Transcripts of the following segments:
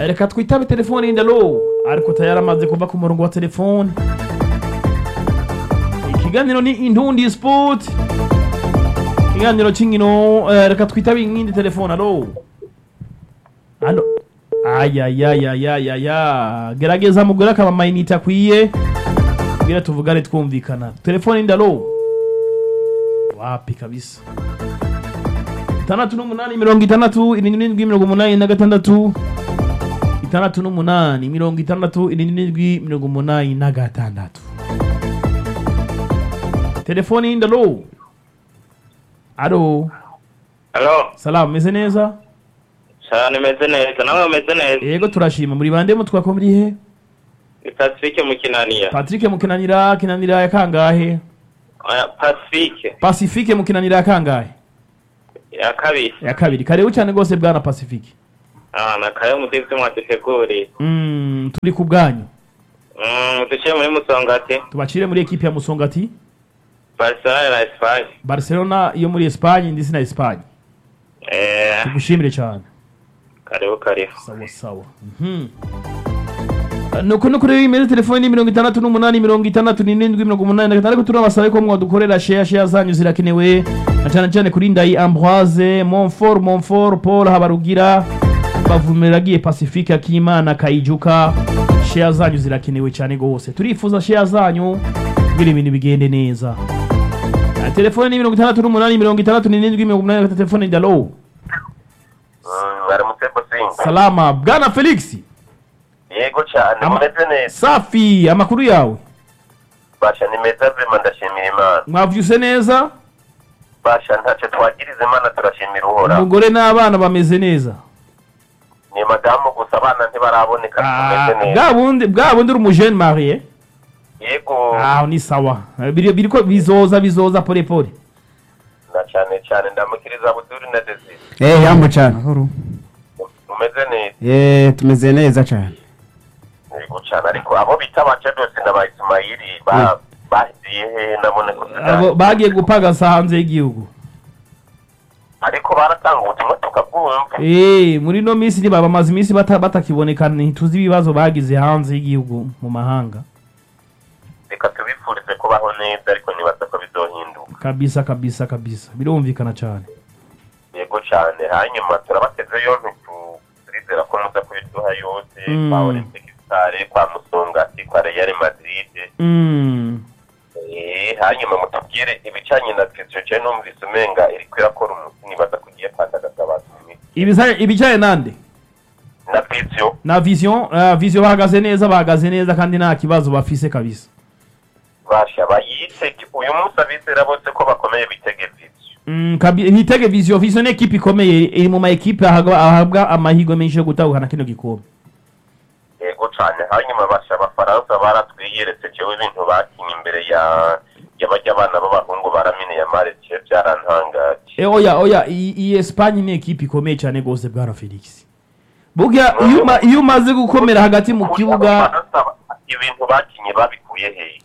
reka twitabe telefone yindi alo ariko tayari amaze kuva ku murongo wa telefone ikiganiro ni intundi sport ikiganiro cy'inkino eh, reka twitabe iyindi telefone alo alo ayayayayayaya gerageza mugore akaba amayinite akwiye kugira tuvugane twumvikana telefone yindi alo wapi kabisa itandatu n'umunani mirongo itandatu irindwi n'indwi mirongo umunani na gatandatu itandatu n'umunani mirongo itandatu irindwi n'indwi mirongo umunani na gatandatu telefoni yindi alo alo Halo, salamu meze neza cyane meze neza, nawe umeze neza. yego turashima muri bande mutwa ko muri he Ni Pacifique mu Kinaniya. patrick mukinanira kinanira ya kangahe Oya, Pacifique pacifique mukinanira ya kangahe ya kabiri. ya kabiri karibu cyane rwose bwana pacifique Ah, na kayo mudivyo mwaduteguriye. mm, turi ku bwanyu Mm, duciye muri Musongati, tubacire muri ekipe ya musongati Barcelona na Espagne. barcelona yo muri espagne ndetse na espagne Eh, tugushimire cyane karibu karibu. sawa sawa Mhm. nuko nuko rero imeze telefone ni mirongo itandatu n'umunani mirongo itandatu n'irindwi mirongo umunani na gatanu ariko turabasaba ko mwadukorera share share zanyu zirakenewe na cyane cyane kuri ndayi ambroise monfort monfort paul habarugira bavumira agiye pacifique akimana kayijuka share zanyu zirakenewe cyane gose turifuza share zanyu kugira ibintu bigende neza Ah, telefone ni mirongo itandatu n'umunani mirongo itandatu n'irindwi mirongo umunani na gatatu telefone ndalo baramutse bosinga salama bwana felix yego cyane Ama- mumeze neza safi amakuru yawe basha ni meza vema ndashimira imana mwavyuse neza basha ntacyo twagiriza imana turashimira uhoraho umugore n'abana bameze neza ni madamu gusa abana ntibaraboneka Ah, tumeze neza bwa bundi bwa bundi uri umujene marie yego aho ni sawa biri biriko bizoza bizoza pole pole na cyane cyane ndamukiriza buduri na desire Eh, yambo cyane mahoro mumeze neza Eh, tumeze neza cyane yego cyane ariko abo bita abacadosi na ba isimayiri ba- bahiziye he nabone ko abo bagiye gupagasa hanze y'igihugu ariko baratanga ubutumwa tukabwumva Eh, muri no minsi niba bamaze iminsi bata- batakiboneka ntituzi ibibazo bagize hanze y'igihugu mu mahanga reka tubifurize kubaho neza ariko nibaza ko bizohinduka kabisa kabisa kabisa birumvikana cyane yego cyane hanyuma turabateze yompi tu- turizera ko muza kubiduha yose Mm. kwa olympic stare kwa musongati kwa real madrid mm. Eh, hanyuma mutubwire ibicanye na petro je numvise umenga iriko irakora umuti nibaza kugiye kwandagaza abantu mu mitsi. Ibiza- ibijyanye nande na petro na vision uh, vision bahagaze neza bahagaze neza kandi nta kibazo bafise kabisa basha bayise uyu munsi abizera bose ko bakomeye bitege petro Mm, kabi- hitege vision vision ni ekipe ikomeye iri mu ma ekipe ahabwa ahabwa amahirwe menshi yo gutahukana kino gikombe yego cyane hanyuma basha abafaransa baratwiyeretse jewe ibintu bakinye imbere ya y'abajya abana b'abahungu baramine ya marece byarantangaje e, oya oya iyi iyi Espagne ni ekipe ikomeye cyane gose bwana Felix burya iyo uma- iyo umaze gukomera hagati mu kibuga Abafaransa ibintu bakinye babikuye hehe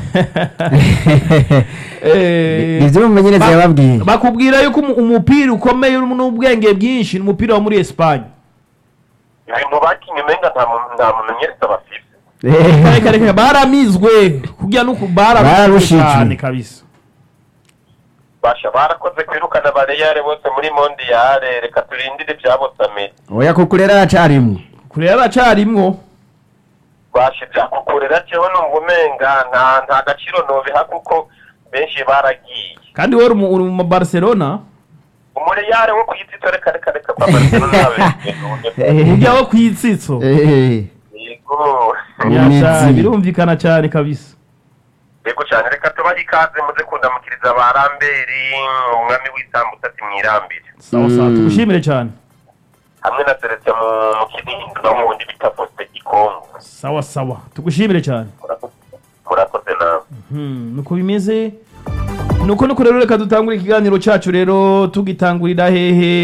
eh, nivyo umumenyereza ba- yababwiye bakubwira yuko umu- umupira ukomeye urimo n'ubwenge bwinshi ni umupira wo muri Espagne ibintu bakinye umenga nta mu- nta mumenyereza bafise Eh, reka reka baramizwe kugira nuko bararushijwe Bararushijwe. cyane kabisa basha barakoze kwirukana bareyare bose muri mondiyare reka turindire ibyabosamye oya kuko rero aracarimwo kure yaracarimwo basha ibyakukurera jewe numva umenga nta nta gaciro nobiha kuko benshi baragiye kandi wowe uri mu- uri mu Barcelona umureyare wo kuyitsito reka reka reka kwa barcelona Eh. ujya wo ku itsitso Eh, yego Nyasha, Imizi. birumvikana cyane kabisa yego cyane reka tubahe ikaze muze kundamukiriza ba ramberi umwami w'isambusa ati mwirambire sawa sawa Mm. tugushimire cyane hamwe na seretse mu mu kinindo no mu wundi bita poste gikongo sawa sawa tugushimire cyane murakoze nawe Hmm, nuko bimeze nuko nuko rero reka dutangure ikiganiro cyacu rero tugitangurira hehe